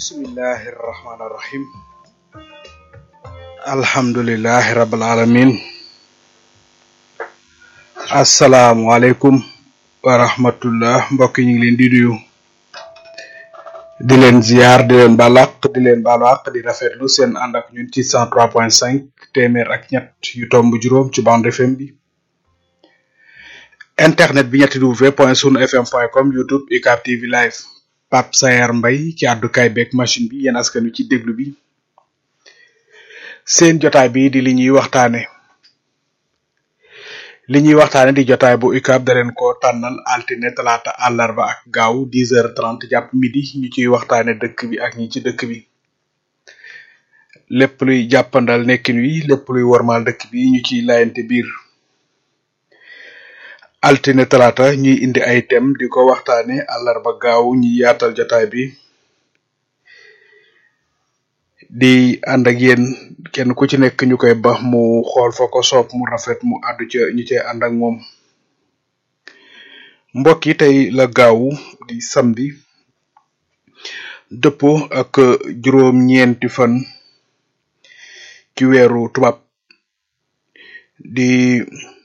bismillahi rahmaani rahim alhamdulilahi rabbil alamin asalaamualeykum wa rahmatullah mbokk yi ñu ngi leen di nuyu di leen ziar di leen balaq di leen baalu àq di rafetlu seen ànd ak ñun ci cent trois point cinq téeméer ak ñett yu tomb juróom ci bande FM bi internet bi ñetti w point sunu fm point com youtube UCAB TV live Pape Sayar Mbay ci àddukaay beeg machine bi yéen askan wi ci déglu bi seen jotaay bi di li ñuy waxtaane li ñuy waxtaane di jotaay bu UCAB da leen ko tànnal altine talaata àllarba ak gaaw dix heures trente jàpp midi ñu ciy waxtaane dëkk bi ak ñi ci dëkk bi lépp luy jàppandal nekkin wi lépp luy wormaal dëkk bi ñu ciy layante biir altine talaata ñuy indi ay thème di ko waxtaane àllarba gaaw ñi yaatal jotaay bi di ànd ak yéen kenn ku ci nekk ñu koy bax mu xool fa ko soob mu rafet mu àddu ca ñu cay ànd ak moom mbokk yi tey la gaaw di samedi dëppoo ak juróom-ñeenti fan ci weeru tubaab di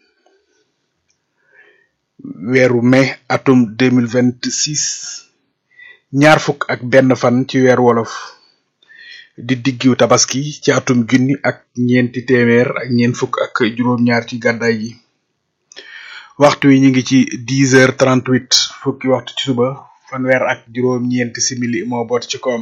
weeru mai atum deux mille vingt six ñaar fukk ak benn fan ci weer wolof di diggiw tabaski ci atum junni ak ñeenti téeméer ak ñeent fukk ak juróom-ñaar ci gàddaay gi waxtu wi ñu ngi ci dix heures trente huit fukki waxtu ci suba fanweer ak juróom-ñeenti simili moo boot ci koom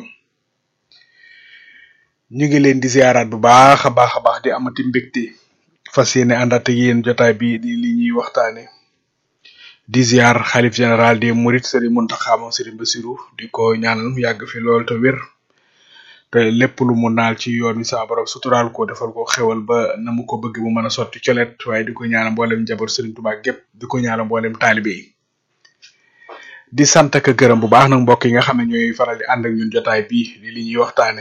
ñu ngi leen di ziaraat bu baax a baax a baax di amati mbégte fas yéene àndaat ak yéen jotaay bi di li ñuy waxtaane di ziar xalif général des Mourides Serigne Mountakha moom Serigne Bassirou di ko ñaanal mu yàgg fi lool te wér te lépp lu mu naal ci yoon wi saa borom suturaal ko defal ko xewal ba na mu ko bëgg mu mën a sotti colet waaye di ko ñaanal mboolem njaboot Serigne Touba gépp di ko ñaanal mboolem taalibe yi di sant ak gërëm bu baax nag mbokk yi nga xam ne ñooy faral di ànd ak ñun jotaay bii di li ñuy waxtaane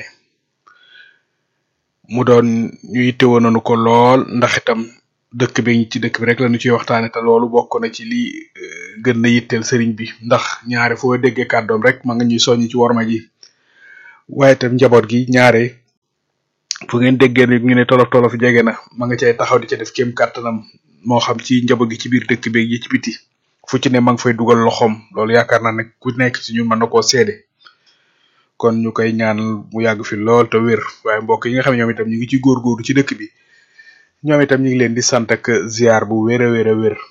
mu doon ñu yittewoo nañu ko lool ndax itam dëkk bi ci dëkk bi rek la ñu ciy waxtaane te loolu bokk na ci li gën na yitteel sëriñ bi ndax ñaare foo déggee kàddoom rek ma nga ñuy soññ ci worma ji waaye itam njaboot gi ñaare fu ngeen déggee ni ñu ne tolof tolof jege na ma nga cay taxaw di ca def kéem kàttanam moo xam ci njaboot gi ci biir dëkk bi yi ci biti fu ci ne ma nga fay dugal loxoom loolu yaakaar naa ne ku nekk ci ñun mën na koo seede kon ñu koy ñaanal mu yàgg fi lool te wér waaye mbokk yi nga xam ne ñoom itam ñu ngi ci góorgóorlu ci dëkk bi ñoom itam ñu ngi leen di sant ak ziar bu wér a wér a wér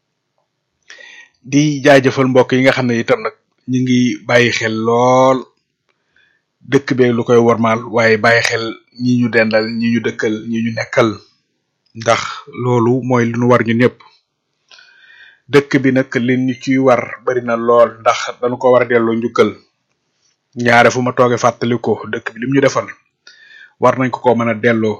di jaajëfal mbokk yi nga xam ne itam nag ñu ngi bàyyi xel lool dëkk bee lu koy wormaal waaye bàyyi xel ñi ñu dendal ñi ñu dëkkal ñi ñu nekkal ndax loolu mooy lu ñu war ñu ñëpp dëkk bi nag li ñu ciy war bari na lool ndax dañu ko war a delloo njukkal ñaare fu ma toogee fàttali ko dëkk bi lim ñu defal war nañ ko ko mën a delloo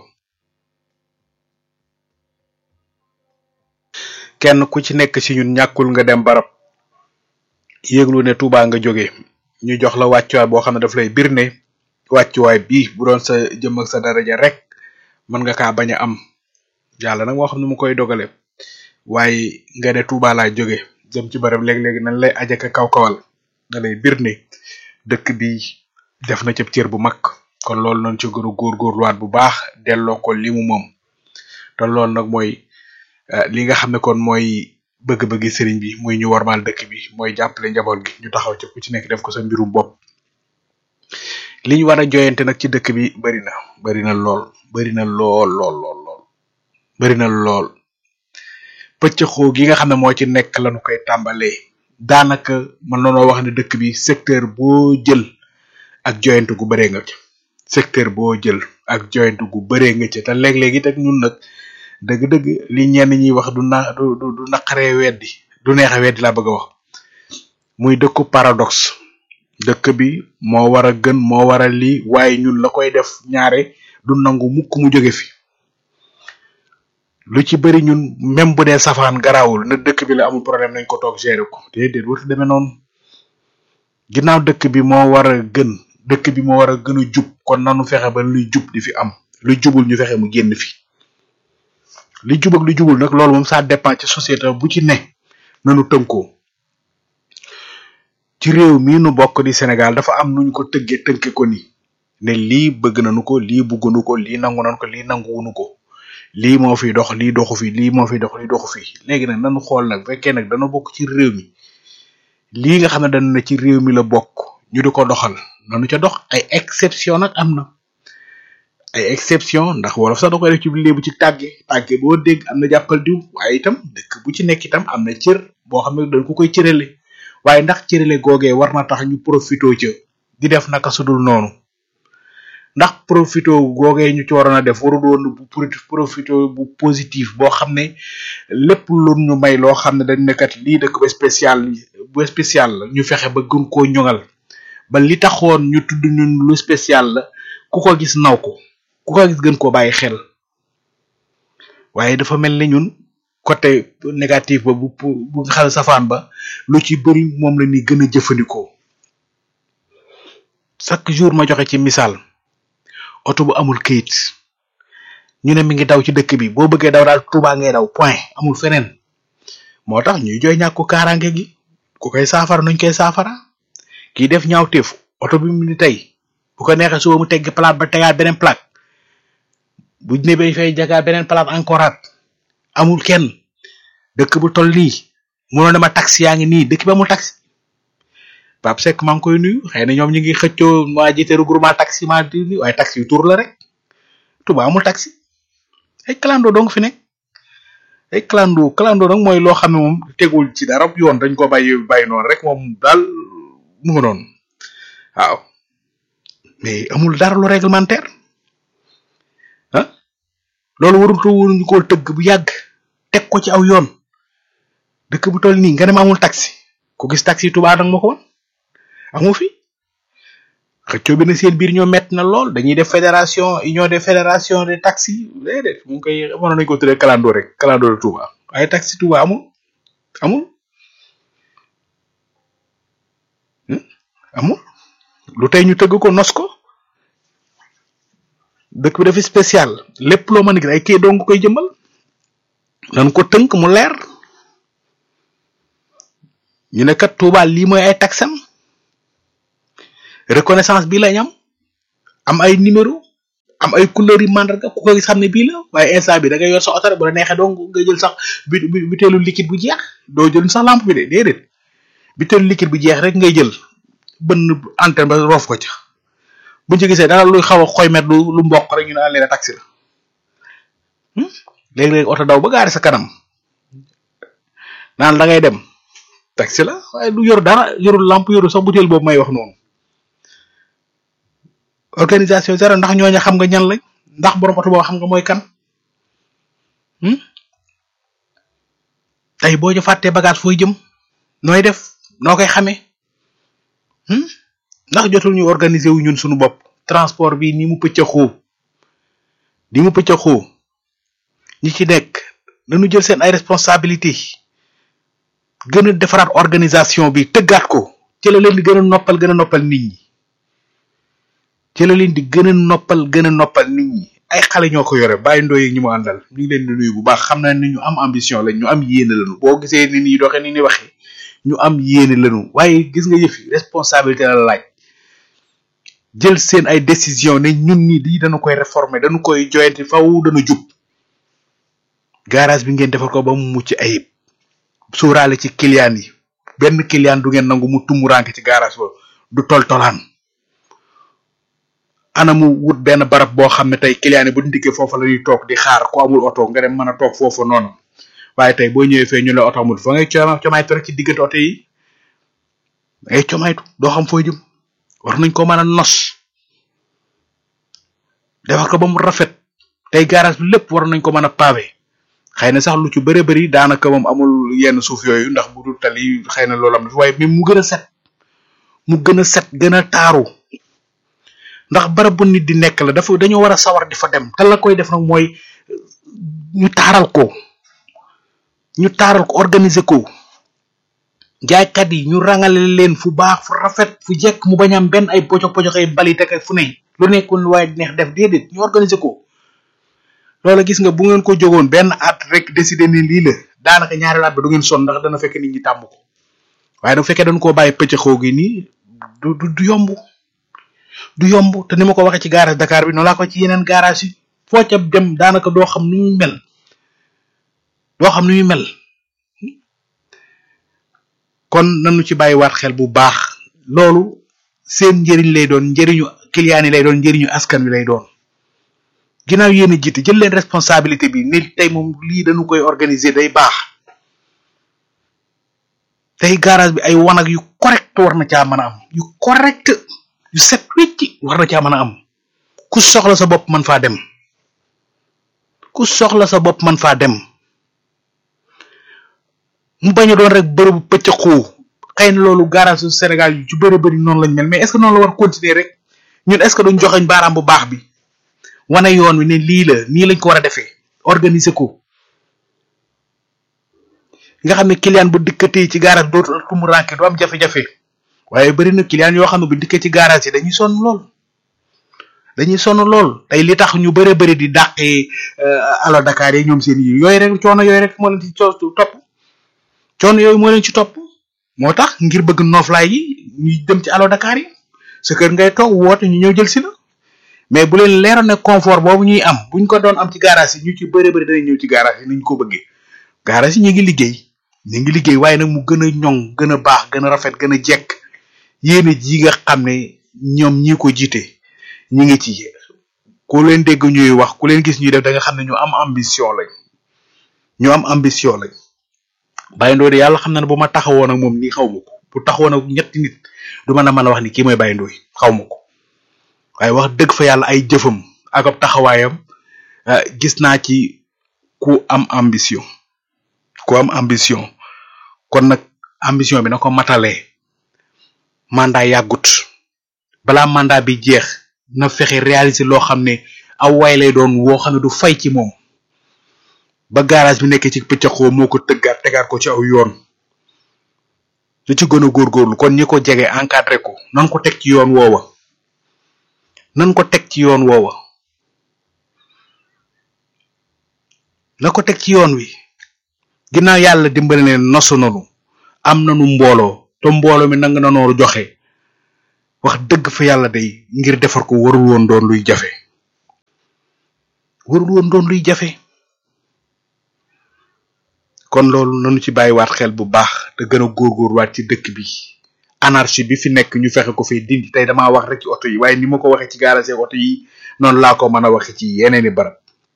kenn ku ci nekk ci ñun ñàkkul nga dem barab yéeglu ne Touba nga jóge ñu jox la wàccuwaay boo xam ne daf lay bir ne wàccuwaay bii bu doon sa jëm ak sa daraja rek mën nga kaa bañ a am yàlla nag moo xam ne mu koy dogale waaye nga ne Touba laa jóge jëm ci barab léeg-léegi nañ lay ajaka kaw kawal nga lay bir ne dëkk bi def na cëb cër bu mag kon loolu noonu ci gën a góorgóorluwaat bu baax delloo ko li mu moom te loolu nag mooy li nga xam ne kon mooy bëgg-bëggi sëriñ bi muy ñu warmaal dëkk bi mooy jàppale njaboot gi ñu taxaw ci ku ci nekk def ko sa mbirum bopp li ñu war a joyante nag ci dëkk bi bari na bari na lool bari na lool lool lool lool bari na lool pëccëxoo gi nga xam ne moo ci nekk lañu koy tàmbalee daanaka mën nañoo wax ne dëkk bi secteur boo jël ak joyante gu bëree nga ci secteur boo jël ak joyante gu bëree nga ci te léeg-léeg it ak ñun nag dëgg-dëgg li ñenn ñi wax du na du du naqaree weddi du neex a weddi laa bëgg a wax muy dëkku paradoxe dëkk bi moo war a gën moo war a lii waaye ñun la koy def ñaare du nangu mukk mu jóge fi lu ci bëri ñun même bu dee safaan garaawul na dëkk bi la amul problème nañ ko toog gérer ko déedéet warut demee noonu ginnaaw dëkk bi moo war a gën dëkk bi moo war a gën a jub kon nanu fexe ba luy jub di fi am lu jubul ñu fexe mu génn fi li jub ak li jubul nag loolu moom ça dépend ci société bu ci ne nanu tënkoo ci ci réew mii nu bokk di Sénégal dafa am nuñ ko tëggee tënke ko ni ne lii bëgg nañu ko lii bëggunu ko lii nangu nañu ko lii nanguwunu ko lii moo fi dox lii doxu fi lii moo fi dox lii doxu fi léegi nag nañu xool nag fekkee nag dana bokk ci réew mi lii nga xam ne dañu ne ci réew mi la bokk ñu di ko doxal nanu ca dox ay exception nag am na ay exception ndax wolof sax da koy def ci léebu ci tàgge tàgge boo dégg am na jàppal diw waaye itam dëkk bu ci nekk itam am na cër boo xam ne dañ ko koy cërale waaye ndax cërale googee war na tax ñu profito ca di def naka sudul noonu ndax profito googee ñu ci waroon a def waru doon bu profito bu positif boo xam ne lépp lu ñu may loo xam ne dañ nekkat lii dëkk ba spécial bu spécial la ñu fexe ba gën koo ñoŋal ba li taxoon ñu tudd ñun lu spécial la ku ko gis naw ko ku ko gis gën koo bàyyi xel waaye dafa mel ni ñun côté négatif ba bu bu nga xam ne safaan ba lu ci bëri moom la ñuy gën a jëfandikoo chaque jour ma joxe ci misaal oto bu amul kayit ñu ne mi ngi daw ci dëkk bi boo bëggee daw daal Tuubaa ngay daw point amul feneen moo tax ñuy jooy ñàkku kaaraange gi ku koy saafara nuñ koy saafara kii def ñaawteef oto bi mu ni tey bu ko neexee suba mu tegg plate ba tegaat beneen plate bu ne bay fay jagaat beneen plate encore at amul kenn dëkk bu toll nii mënoon na ma taxi yaa ngi nii dëkk bi amul taxi Pape Seck maa ngi koy nuyu xëy na ñoom ñu ngi xëccoo waa jiite regroupement taxi maa di nuyu waaye taxi yu tur la rek Touba amul taxi ay clando dong fi nekk ay clando clando nag mooy loo xam ne moom tegul ci dara yoon dañ ko bàyyi bàyyi noonu rek moom daal mu nga noonu waaw mais amul dara lu réglementaire ah loolu warutu wuñu ko tëgg bu yàgg teg ko ci aw yoon dëkk bu toll nii nga ne ma amul taxi ku gis taxi Touba nag ma ko woon amu fi xëccoo bi na seen biir ñoo metti na lool dañuy def fédération union des fédérations de taxi déedéet mu ngi koy mënoon nañu ko tuddee calando rek calando de Touba waaye taxi Touba amul amul amul lu tey ñu tëgg ko nos ko dëkk bi dafa spécial lépp loo mën a gis ay kii dong koy jëmbal nan ko tënk mu leer ñu ne kat Touba lii mooy ay taxam reconnaissance bi lañ am am ay numéro am ay couleur yi mandarga ku ko gis xam ne bii la waaye instant bi da ngay yor sa oto bu la neexee donc nga jël sax bi butéelu liquide bu jeex doo jël sax lampe bi de déedéet butéelu liquide bu jeex rek ngay jël bënn antenne ba roof ko ca bu ñu gisee dara luy xaw a xoymet lu lu mboq rek ñu ne leen taxi la léegi-léegi oto daw ba gaari sa kanam naan da ngay dem taxi la waaye du yor dara yorul lampe yorul sax butéel boobu may wax noonu organisation zéro ndax ñooñu xam nga ñan lañ ndax borom oto boobu xam nga mooy kan tey boo ñu fàttee bagage fooy jëm nooy def noo koy xamee ndax jotul ñu organiser wu ñun suñu bopp transport bi ni mu pëccëxoo ni mu pëccëxoo ñi ci nekk nañu jël seen ay responsabilité gën a defaraat organisation bi tëggaat ko ci la leen di gën a noppal gën a noppal nit ñi ci la leen di gën a noppal gën a noppal nit ñi ay xale ñoo ko yore bàyyi ndooy yi ñu mu àndal ñu ngi leen di nuyu bu baax xam naa ni ñu am ambition lañ ñu am yéene lañu boo gisee ni ñuy doxee ni ñuy waxee ñu am yéene lañu waaye gis nga yëf yi responsabilité la laaj jël seen ay décision ne ñun ñi di dañu koy réformer dañu koy joyanti faw dana jub garage bi ngeen defar ko ba mu mucc ayib sóoraale ci client yi benn client du ngeen nangu mu tumuranke ci garage ba du tol tolaan ana mu wut benn barab boo xam ne tey client yi bu ndikkee foofu la ñuy toog di xaar ko amul oto nga dem mën a toog foofu noonu waaye tey boo ñëwee fee ñu la oto amul fa ngay coma comaytu rek ci diggante oto yi da ngay comaytu doo xam fooy jëm war nañ ko mën a nos defar ko ba mu rafet tey garage bi lépp war nañ ko mën a pavé xëy na sax lu ci bëre bëri daanaka moom amul yenn suuf yooyu ndax bu dul tali xëy na loolu am na fi waaye mais mu gën a set mu gën a set gën a taaru ndax barab bu nit di nekk la dafa dañoo war a sawar di fa dem te la koy def nag mooy ñu taaral ko ñu taaral ko organiser ko jaaykat yi ñu rangale leen fu baax fu rafet fu jekk mu bañ am benn ay poco poco ay balit ak fu ne lu nekkul waaye neex def déedéet ñu organiser ko loola gis nga bu ngeen ko jógoon benn at rek décider ni lii la daanaka ñaari at ba du ngeen son ndax dana fekk nit ñi tàmm ko waaye nag bu fekkee dañ koo bàyyi pëccëxoo gi nii du du du yomb du yomb te ni ma ko waxee ci garage Dakar bi noonu laa ko ci yeneen garage yi foo ca dem daanaka doo xam nu muy mel doo xam nu muy mel kon nañu ci bàyyiwaat xel bu baax loolu seen njëriñ lay doon njëriñu client yi lay doon njëriñu askan wi lay doon ginnaaw yéen a jiite jël leen responsabilité bi ni tey moom lii dañu koy organiser day baax tey garage bi ay wanag yu correct war na caa mën a am yu correct yu set wecc war na caa mën a am ku soxla sa bopp man faa dem ku soxla sa bopp man faa dem mu bañ a doon rek bërëbu pëccëxoo xëy na loolu garage su Sénégal yu ci bëri bëri noonu lañ mel mais est-ce que noonu la war continuer rek ñun est-ce que duñ joxeñ baaraam bu baax bi wane yoon wi ne lii la nii lañ ko war a defee organiser ko nga xam ne client bu dikkatee ci garage dootu tumu ranke du am jafe-jafe waaye bëri na client yoo xam ne bu dikkee ci garage yi dañuy sonn lool dañuy sonn lool tey li tax ñu bëre bëri di dàqee alo Dakar yi ñoom seen yi yooyu rek coono yooyu rek moo leen ci topp coono yooyu moo leen ci topp moo tax ngir bëgg nooflaay yi ñuy dem ci alo Dakar yi sa kër ngay toog woote ñu ñëw jël si la mais bu leen leeroon ne confort boobu ñuy am buñ ko doon am ci garage yi ñu ci bëre bëri danañ ñëw ci garage yi niñ ko bëggee garage yi ñu ngi liggéey ñu ngi liggéey waaye nag mu gën a ñoŋ gën a baax gën a rafet gën a jekk yéen ji nga xam ne ñoom ñi ko jiite ñi ngi ci ku leen dégg ñuy wax ku leen gis ñuy def da nga xam ne ñu am ambition lañ ñu am ambition lañ Baye Ndoye yàlla xam na ne bu ma taxawoon ak moom nii xaw ma ko bu taxawoon ak ñetti nit du mën a mën a wax ni kii mooy Baye Ndoye xaw ma ko waaye wax dëgg fa yàlla ay jëfam ak ab taxawaayam gis naa ci ku am ambition ku am ambition kon nag ambition bi na ko matalee mandat yàggut balaa mandat bi jeex na fexe réaliser loo xam ne aw waay lay doon woo xam ne du fay ci moom ba garage bi nekkee ci pëccaxoo moo ko tëggaat tegaat ko ci aw yoon lu ci gën a góorgóorlu kon ñi ko jege encadré ko nan ko teg ci yoon woowa nan ko teg ci yoon woowa na ko teg ci yoon wi ginnaaw yàlla dimbali leen nosu nanu am nanu mbooloo te mbooloo mi nang na nooru joxe wax dëgg fa yàlla day ngir defar ko warul woon doon luy jafe warul woon doon luy jafe kon loolu nanu ci bàyyiwaat xel bu baax te gën a góorgóorwaat ci dëkk bi anarchie bi fi nekk ñu fexe ko fee dindi tey damaa wax rek ci oto yi waaye ni ma ko waxee ci garage oto yi noonu laa ko mën a waxe ci yeneeni barab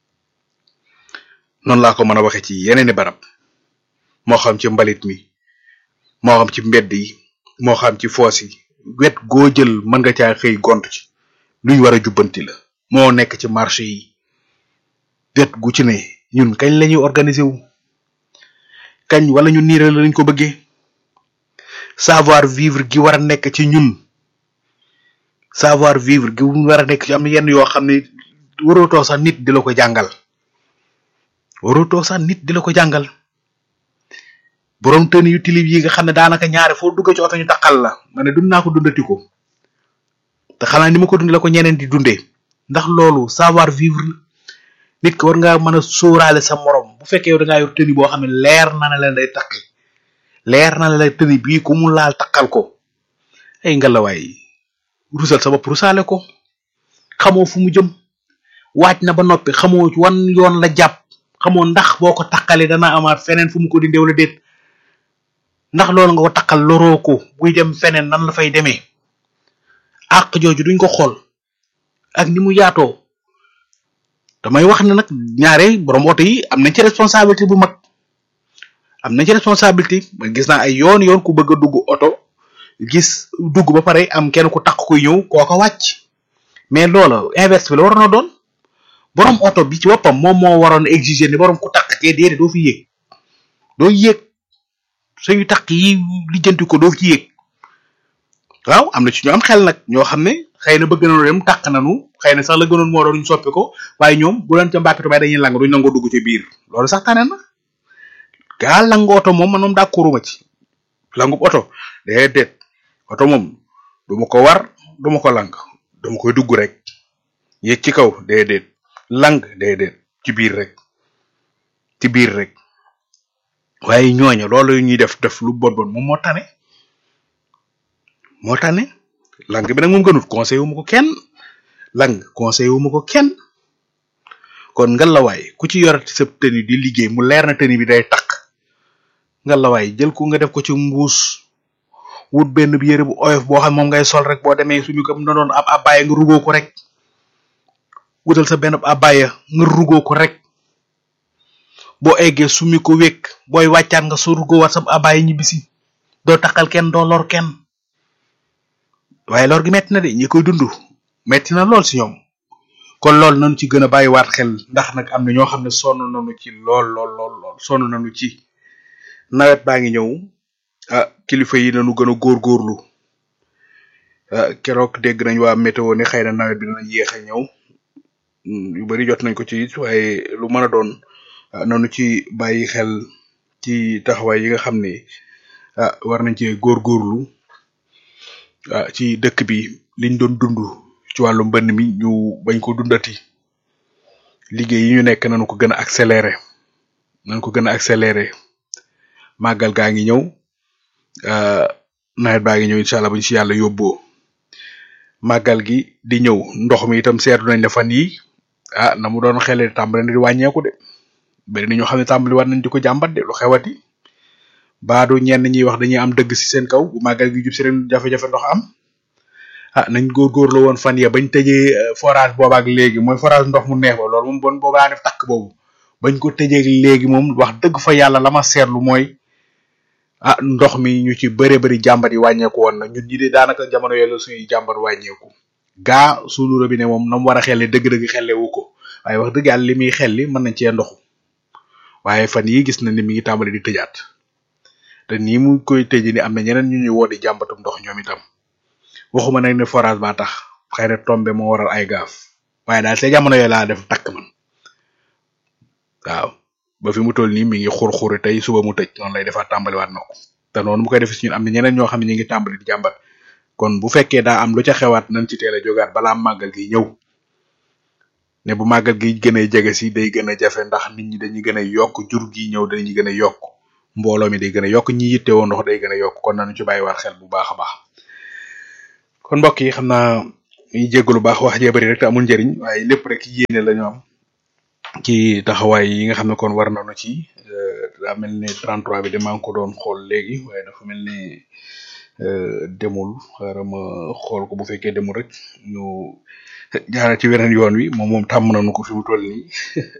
noonu laa ko mën a waxe ci yeneeni barab moo xam ci mbalit mi moo xam ci mbedd yi moo xam ci foos yi wet goo jël mën nga caa xëy gont ci luñ war a jubbanti la moo nekk ci marché yi wet gu ci ne ñun kañ lañuy organiser wu kañ wala ñu niiral lañ ko bëggee savoir vivre gi war a nekk ci ñun savoir vivre gi war a nekk ci am yenn yoo xam ne warootoo sax nit di la ko jàngal warootoo sax nit di la ko jàngal borom tën yu tilib yi nga xam ne daanaka ñaare foo dugg ci oto ñu taqal la ma ne dund naa ko dundati ko te xanaa ni ma ko dund la ko ñeneen di dundee ndax loolu savoir vivre nit ki war ngaa mën a sóoraale sa morom bu fekkee yow da ngaa yor tëni boo xam ne leer na ne leen day taqi leer na la tëni bii ku mu laal taqal ko ay ngalawaay rusal sa bopp rusaale ko xamoo fu mu jëm waaj na ba noppi xamoo wan yoon la jàpp xamoo ndax boo ko taqalee dana amaat feneen fu mu ko dindee wala déet ndax loolu nga ko taqal loroo ko buy dem feneen nan la fay demee àq jooju duñ ko xool ak ni mu yaatoo damay wax ne nag ñaare borom oto yi am nañ ci responsabilité bu mag am nañ ci responsabilité ma gis naa ay yoon yoon ku bëgg a dugg oto gis dugg ba pare am kenn ku takk kuy ñëw kooko wàcc mais loola inverse bi la waroon a doon borom oto bi ci boppam moom moo waroon exiger ni borom ku takk kee déedéet doo fi yéeg doo yéeg suñu takk yi lijjanti ko doo ci yéeg waaw am na ci ñu am xel nag ñoo xam ne xëy na bëgg nañu dem takk nañu xëy na sax la gënoon moo doon ñu soppi ko waaye ñoom bu leen ca mbàkkitu bay dañuy lang duñ nangoo dugg ci biir loolu sax tane na gaa langu oto moom man moom d'accorduma ci langu oto déedéet oto moom duma ko war duma ko lang dama koy dugg rek yéeg ci kaw déedéet lang déedéet ci biir rek ci biir rek waaye ñooñu loolu ñuy def def lu bon bon moom moo tane moo tane lang bi nag moom gënut conseil wu ma ko kenn lang conseil wu ma ko kenn kon ngalawaay ku ci yorati sa tenue di liggéey mu leer na tenue bi day takk ngalawaay jël ko nga def ko ci mbuus wut benn yére bu oyof boo xam moom ngay sol rek boo demee suñu ko na doon ab abaya nga rugoo ko rek wutal sa benn abaya nga rugoo ko rek boo eggee sumi ko wékk booy wàccaat nga so rugoo wat sa abaya ñibbisi doo takkal kenn doo lor kenn waaye lor gi metti na de ñi koy dund metti na lool si ñoom kon loolu nañu ci gën a bàyyiwaat xel ndax nag am na ñoo xam ne sonn nañu ci lool lool lool lool sonn nañu ci nawet baa ngi ñëw ah kilifa yi nañu gën a góorgóorlu ah keroog dégg nañ waa météo ne xëy na nawet bi dina yéex a ñëw yu bari jot nañ ko ci it waaye lu mën a doon nañu ci bàyyi xel ci taxawaay yi nga xam ne ah war nañ cee góorgóorlu ah ci dëkk bi liñ doon dund ci wàllu mbënn mi ñu bañ ko dundati liggéey yi ñu nekk nañu ko gën a accéléré nañu ko gën a accéléré màggal gaa ngi ñëw nawet baa ngi ñëw incha allah bu ñu si yàlla yóbboo màggal gi di ñëw ndox mi itam seetlu nañ ne fan yi ah na mu doon xele tàmbali na di wàññeeku de bari na ñoo xam ne tàmbali war nañ di ko jàmbat de lu xewati baadu ñenn ñi wax dañuy am dëgg si seen kaw bu màggal gi jub si ren jafe-jafe ndox am ah nañ góorgóorlu woon fan ya bañ tëjee forage boobaak léegi mooy forage ndox mu neex ba loolu moom bon boobaa def takk boobu bañ ko tëjee léegi moom wax dëgg fa yàlla la ma seetlu mooy ah ndox mi ñu ci bëre bëri jàmbat yi wàññeeku woon na ñun ñi de daanaka jamono yooyu la suñuy jàmbat wàññeeku gaa suñu robinet moom na mu war a xelle dëgg-dëgg xelle wu ko waaye wax dëgg yàlla li muy xelli mën nañ cee ndoxu waaye fan yi gis na ni mi ngi tàmbali di tëjaat te nii mu koy tëjee ni am na ñeneen ñu ñuy woo di jàmbatum ndox ñoom itam waxuma nag ne forage ba tax xëy na tombe moo waral ay gaaf waaye daal te jamono yooyu laa def takk man waaw ba fi mu toll nii mi ngi xur-xuri tey suba mu tëj noonu lay defaat tàmbaliwaat na ko te noonu mu koy def si ñun am na ñeneen ñoo xam ne ñu ngi tàmbali di jàmbat kon bu fekkee daa am lu ca xewaat nañ ci teel a jógaat balaa màggal gi ñëw ne bu màggal gi gën a jege si day gën a jafe ndax nit ñi dañuy gën a yokk jur gi ñëw dañuy gën a yokk mbooloo mi day gën a yokk ñi yittewoo ndox day gën a yokk kon nañu ci bàyyiwaat xel bu baax a baax kon mbokk yi xam naa ñu jéggalu baax wax jee bari rek te amul njëriñ waaye lépp rek yéene la ñu am ci taxawaay yi nga xam ne kon war nañu ci daa mel ne 33 bi de maa ngi ko doon xool léegi waaye dafa mel ne demul xaaral ma xool ko bu fekkee demul rek ñu jaara ci weneen yoon wi moom moom tàmm nañu ko fi mu toll nii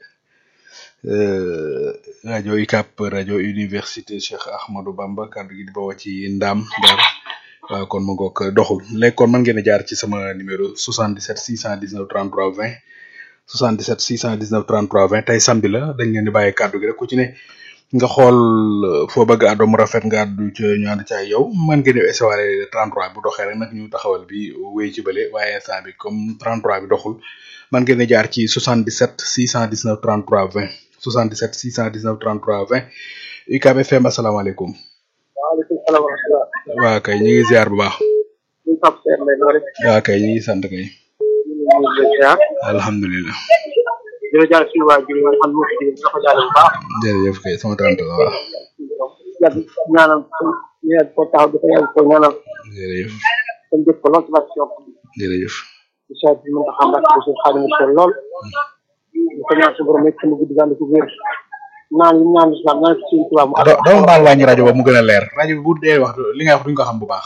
rajo UCAB rajo université Cheikh Ahmadou Bamba kàddu gi di bawoo ci Ndam Dar waaw kon ma ngoog doxul léegi kon mën ngeen a jaar ci sama numéro 77 619 33 20 77 619 33 20 tey samedi la dañ leen di bàyyi kàddu gi rek ku ci ne nga xool foo bëgg àddoo mu rafet nga àddu ca ñu ànd ca yow mën ngeen di essayer 33 bu doxee rek nag ñu taxawal bi wéy ci bële waaye instant bi comme 33 bi doxul mën ngeen a jaar ci 77 619 33 20 77 619 33 20 UCAB FM asalaamaaleykum. waaleykum salaam wa rahmatulah. waa kay ñu ngi ziar bu baax. ñu Pape Seck Mbaye noo def. waa kay ñu ngi sant kay. ñu ngi leen di ziar. alhamdulilah. di la jaar suñu waajur yi nga xam ne moo fi jógee di la ko jaale bu baax. jërëjëf kay sama tante la waaw. yàgg ñaanal ñu yàgg ko taxaw di ko yàgg ko ñaanal. jërëjëf kon jëf ko lool ci barke Cheikh bi. jërëjëf. di saa bi mën a xam barke Cheikh Xaadimu Rasuul lool. di ko ñaan suñu borom nekk mu gudd gànd ko wér. naan li ñaan islam naan ci suñu tubaab mu do dama baal wàññi rajo ba mu gën a leer rajo bi bu dee wax li nga wax duñ ko xam bu baax.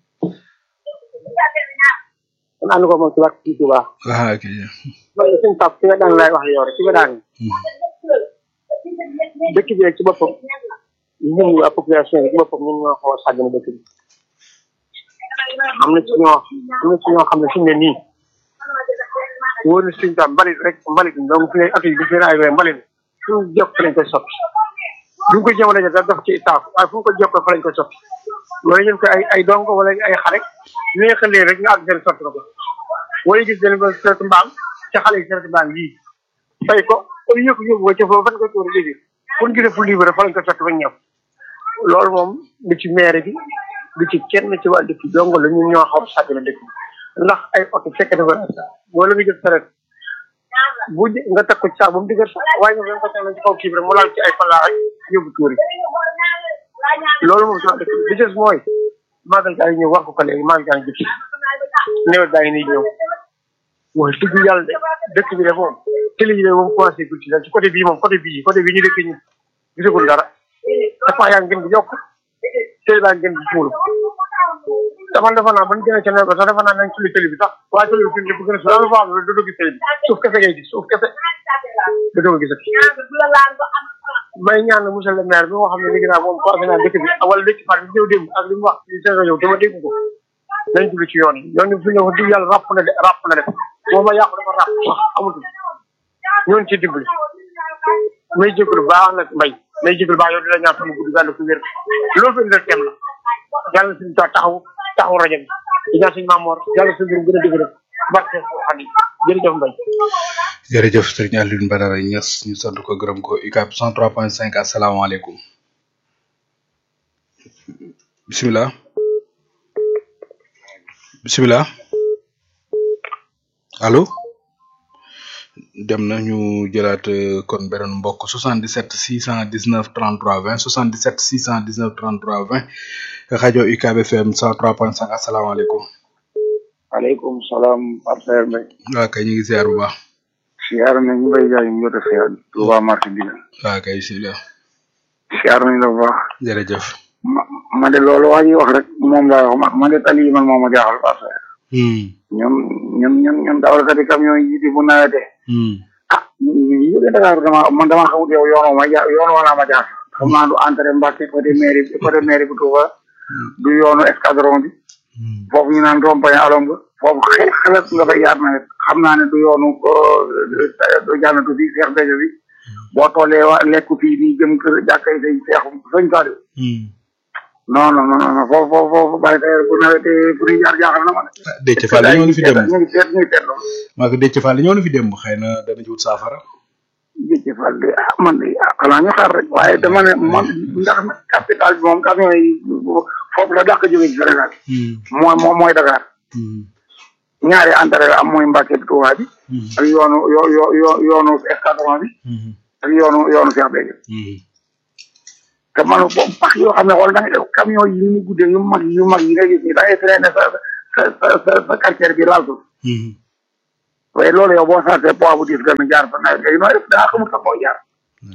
kon ànd ko moom ci barke suñu tubaab. ah ok. man de suñu Pape fi nga daan laay wax yow rek fi nga daan. dëkk bi rek ci boppam ñun waa population bi ci boppam ñun ñoo xaw a sàggane dëkk bi am na ci ñoo am na ci ñoo xam ne fi mu ne nii wóor na suñu tam mbalit rek mbalit donc fi ne at yi bu fi ay mbalit fu ñu jokk fa lañ koy soppi bu ñu ko jëmale da def ci saaf waaye fu ñu ko jokk fa lañ koy soppi wala ñu ko ay ay dong wala ay xare neexalee rek ñu àgg seen sotti ko ko wala gis den ba seet mbaam ca xale yi seet mbaam yii fay ko au lieu que yóbbu ko ca foofu fan ko tuur léegi pour ñu gisee fu libre fa lañ ko sotti ba ñëw loolu moom du ci maire bi du ci kenn ci wàllu dëkk bi dong la ñun ñoo xaw sàgg na dëkk bi ndax ay oto fekk dafa wala nga jël saret bu nga teg ko ci sax ba mu digal sax waaye nga ko teg ci kaw kii bi rek mu laal ci ay fallaa rek yóbbu tuuri loolu moom sax dëkk bi des mooy màggal gaa yi ñëw wax ko ko léegi màggal gaa yi jëkki nawet gaa yi nii ñëw mooy dëgg yàlla de dëkk bi de moom télé yi de moom commencé gul ci daal ci côté bii moom côté bii côté bii ñu dëkk ñu gisagul dara dafa yaa ngeen di yokk télé baa ngeen di suulu dama defa naa ban gën a ca nawet ba sax defa naa nañ tulli télé bi sax waaye télé bi fi bu gën a suulu am fa doo gis télé bi suuf kese ngay gis suuf kese da doo gisati may ñaan monsieur le maire bi nga xam ne léegi naa moom coordonné naa dëkk bi wala dëkk fan bi ñëw démb ak li mu wax ci seen rajo dama dégg ko nañ dugg ci yoon yi yoon yi fi ñëw wax dëgg yàlla ràpp na de ràpp na de moom ma yàqu dafa ràpp sax amatul ñoon ci dimbali may jégalu baax nag mbay may jégalu baax yow di la ñaan sama gudd gànd ko wér loolu fi indil teem la yàlla suñu ta taxaw taxaw rajo bi di ñaan suñu maamoor yàlla suñu gën a dëgg barke xam yi jërëjëf mbay jërëjëf sëriñ Alioune Badara Niass ñu sant ko gërëm ko UCAB 103.5 asalaamaaleykum bisimilah bisimilah allo dem na ñu jëlaat euh, kon beneen mbokk 77 619 33 20 77 619 33 20 rajo UCAB FM 103.5 asalaamaaleykum aleykum salaam Pape Mbaye waa kay ñu ngi ziar bu baax siyaar nañ Mbaye Ndiaye mu jot a siyaar Touba marché bi waa kay bisimilah siyaar nañ la bu baax jërëjëf ma ma de loolu waa ji wax rek moom laa wax ma ma de tali yi man moo ma jaaxal Pape hmm ñun ñun ñun ñun dawalkati camion yi di bu nawetee hmm ah ñu ñu jóge Dakar dama man dama xamut yow yoonoo ma ja yoon wala ma jaaxal xam naa du entrée Mbacke côté mairie côté mairie bu Touba du yoonu escadron bi hmm foofu ñu naan rond-point alom nga foofu xel xelat nga fay yaat nawet xam naa ne du yoonu du jànnatu bi Cheikh Béthio bi boo tollee wa lekku fii nii jëm kër jàkkay say Cheikh sëñ Saliou hmm non non non non foofu foofu foofu bàyyi tey bu nawetee fu ñuy jaar jaaxal na ma de ah Déthié Fall ñëw na fi dem ñu ngi seet ñu ngi seet loolu maa ko Déthié Fall ñëw na fi dem xëy na dana ci wut saafara Déthié Fall de ah man de ah xanaa ñu xaar rek waaye dama ne man ndax capital bi moom camion yi foofu la dàq jóge ci Sénégal hmm mooy mooy mooy Dakar hmm ñaari entrée la am mooy Mbacke bi Touba bi hmm ak yoonu yo yo yo yoonu escadron bi hmm ak yoonu yoonu Cheikh Béthio hmm te man boobu pax yoo xam ne xool da ngay def camion yi ni guddee yu mag yu mag yi nga gis ni da ngay freiné sa sa sa sa sa quartier bi laal ko hmm waaye loolu yow boo sartee poids bu diis gën a jaar fa nawet léegi nooy def da ngaa xamul sa koo jaar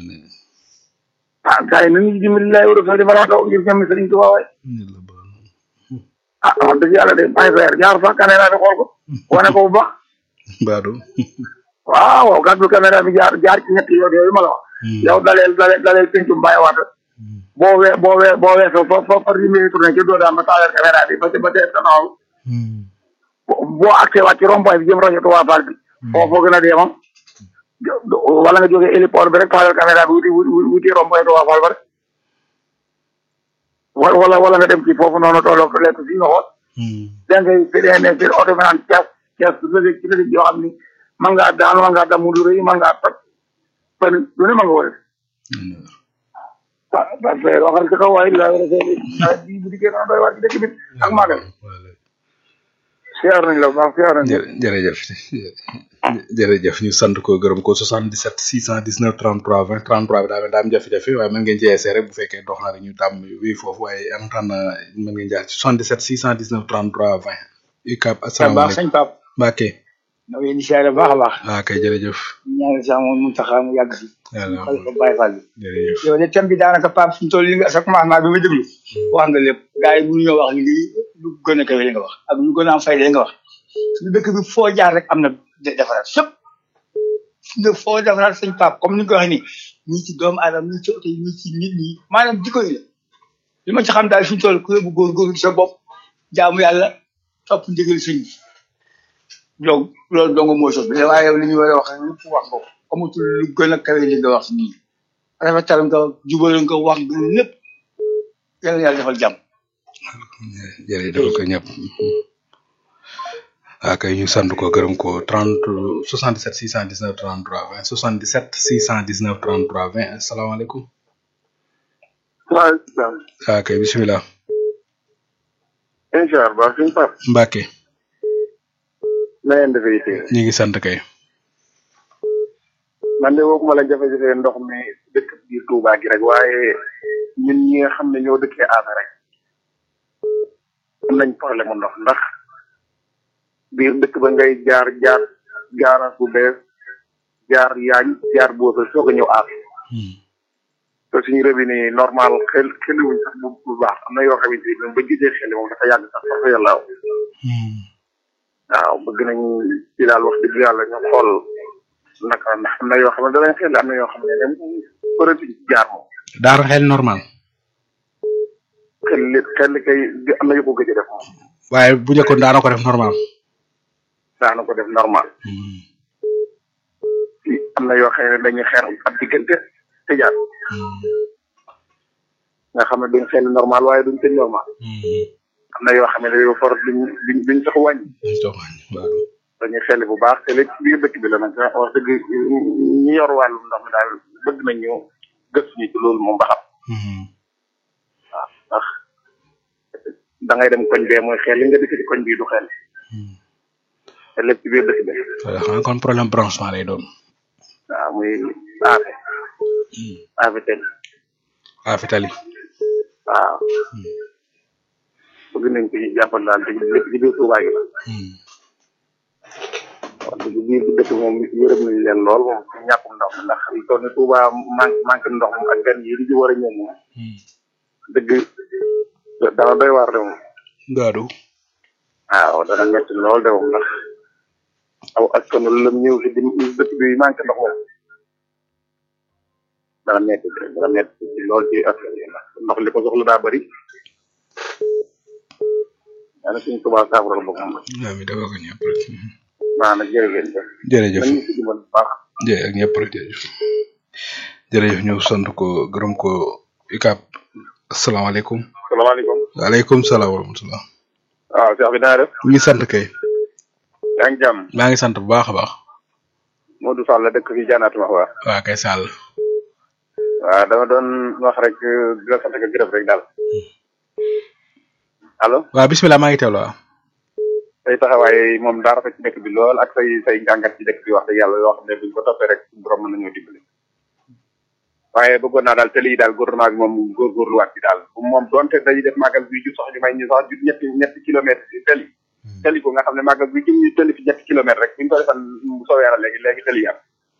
ah gars yi nañu dimbali lay war a soo di balaa taw ngir jëmmi Sëriñ Tuubaa waay ah wax dëgg yàlla de bàyyi sa yar jaar fa caméra bi xool ko wane ko bu baax Baadu waaw waaw gàddu caméra bi jaar jaar ci ñetti yoon yooyu ma la wax yow daleel daleel daleel pencum bàyyi waata boo wee boo wee boo weesoo fo fo far yi muy tourné ci doo daan ba taaleel caméra bi ba ba tee taxaw boo accès waat ci rond-point bi jëm rajo Touba Fall bi foofu gën a dee moom wala nga jógee héliport bi rek taaleel caméra bi wuti wuti wuti rond-point Touba Fall ba rek wala wala wala nga dem ci foofu noonu tolloo ko lekk fii nga xool da ngay fidee ne seen oto bi naan cas cas lëdëg ci lëdëg yoo xam ni man ngaa daanu man ngaa damu lu rëy man ngaa toj pen lu ne ma nga war ah parce que waxal ci kaw waaye laa war a seetlu nawet bii bu dikkee noonu doy waar ci dëkk bi ak maagal siyaar nañ la bu baax siyaar nañ la jë- jërëjëf jërëjëf ñu sant ko gërëm ko 77 619 33 20 33 bi daa mel daa am jafe-jafe waaye mën ngeen ci essayé rek bu fekkee dox na rek ñu tàmm wii foofu waaye en tant mën ngeen jaar ci 77 619 33 20 UCAB baax asalaamaaleykum sëñ Pape Mbacke na ngeen di siyaare baax a baax waaw kay jërëjëf ñaanal sa moom mu taxaa mu yàgg fi yàlla xale ko bàyyi fall bi jërëjëf yow de thème bi daanaka Pape suñu toll li nga sa commencement bi ma déglu wax nga lépp gars yi mënu ñoo wax lii lu gën a kawe li nga wax ak lu gën a am fayda li nga wax suñu dëkk bi foo jaar rek am na de- defaraat fépp nga foo defaraat sëñ Pape comme ni nga ko waxee nii ñii ci doomu aadama ñii ci oto yi ñii ci nit ñi maanaam jikko yi la li ma ci xam daal suñu toll ku yóbbu góorgóorlu ci sa bopp jaamu yàlla topp ndigal sëñ bi donc loolu dong moo sos bi waaye yow li ñu war a wax lépp wax nga ko amatul lu gën a kawe li nga wax nii rafetal nga jubal nga wax nga lépp yal na yàlla defal jàmm jërëjëf ko ñëpp waaw kay ñu sant ko gërëm ko 30 77 619 33 20 77 619 33 20 asalaamaaleykum waaw waaw kay bisimilah incha allah suñu pap Mbacke na ngeen defee tey ñu ngi sant kay man de wooguma la jafe-jafe ndox mi dëkk biir Touba gi rek waaye ñun ñi nga xam ne ñoo dëkkee aasa rek am nañ problème mu ndox ndax biir dëkk ba ngay jaar jaar gaaraas bu bees jaar yaañ jaar boosa soog a ñëw aas te suñu robinet yi normal xel xeliwuñ sax bu bu baax am na yoo xamante ni ba gisee xel moom dafa yàgg sax sax yàlla waaw bëgg nañ ci daal wax dëgg yàlla ñu xool naka ndax am na yoo xam ne danañ xel am na yoo xam ne ne përëtuñ ci jaar moom daara xel normal xel li xel li kay di am na yu ko gëj a def moom waaye bu njëkkoon daana ko def normal daana ko def normal ci am na yoo xam ne dañuy xeer ab diggante te jaar nga xam ne duñ xel normal waaye duñ tëj normal am na yoo xam ne dañoo for duñ duñ duñ sax wàññi dañuy xel bu baax te lépp ci biir dëkk bi la nag wax dëgg ñi yor wàllum ndox mi daal bëgg nañ ñu gëstu ñu ci loolu moom ba xam waaw ndax da ngay dem koñ bee mooy xel li nga dëkk ci koñ bii du xel te lépp ci biir dëkk bi xam kon problème branchement lay doon waaw muy aafe aafe ten waa fitali waaw bëgg nañ ko ñu jàppal daal te lépp ci biir Touba gi la wax dëgg biir bi dëkk moom yërëm nañ leen lool moom ci ñàkkum ndox mi ndax li toll ni Touba manque manque ndox moom ak gan yi di ci war a ñëw moom dëgg dana doy waar de moom gaadu waaw dana metti lool de moom ndax aw askan wi lëm ñëw fi di dëkk bi manque ndox moom dana metti dana metti lool ci askan wi ndax ndox li ko soxla daa bëri daanaka suñ Touba saafara la moom waaw mi dafa ko ñëpp rek maa nag jërëjëf jërëjëf nañu si dimbal bu baax jërëjëf ak ñëpp rek jërëjëf jërëjëf ñu sant ko gërëm ko UCAB asalaamaaleykum salaamaaleykum waaleykum salaam wa rahmatulah waaw Cheikh bi naa def ñu ngi sant kay yaa ngi jàmm maa ngi sant bu baax a baax Modou Sall la dëkk fi jaanaatu ma waa waa kay Sall waaw dama doon wax rek di la sant ak gërëm rek daal allo waaw bisimilah maa ngi teewlu waaw say taxawaay moom daa rafet ci dëkk bi lool ak say say njàngat ci dëkk bi wax dëgg yàlla yoo xam ne buñ ko toppee rek suñu borom mën nañoo dimbali waaye bëggoon naa daal tëli yi daal gouvernement bi moom góorgóorluwaat ci daal moom doonte dañuy def màggal bi ju sax ñu may ñu sax ju ñetti ñetti kilomètres ci tëli tëli ko nga xam ne màggal bi jum ñu tëli fi ñetti kilomètres rek buñ ko defan bu soobee yàlla léegi léegi tëli yi am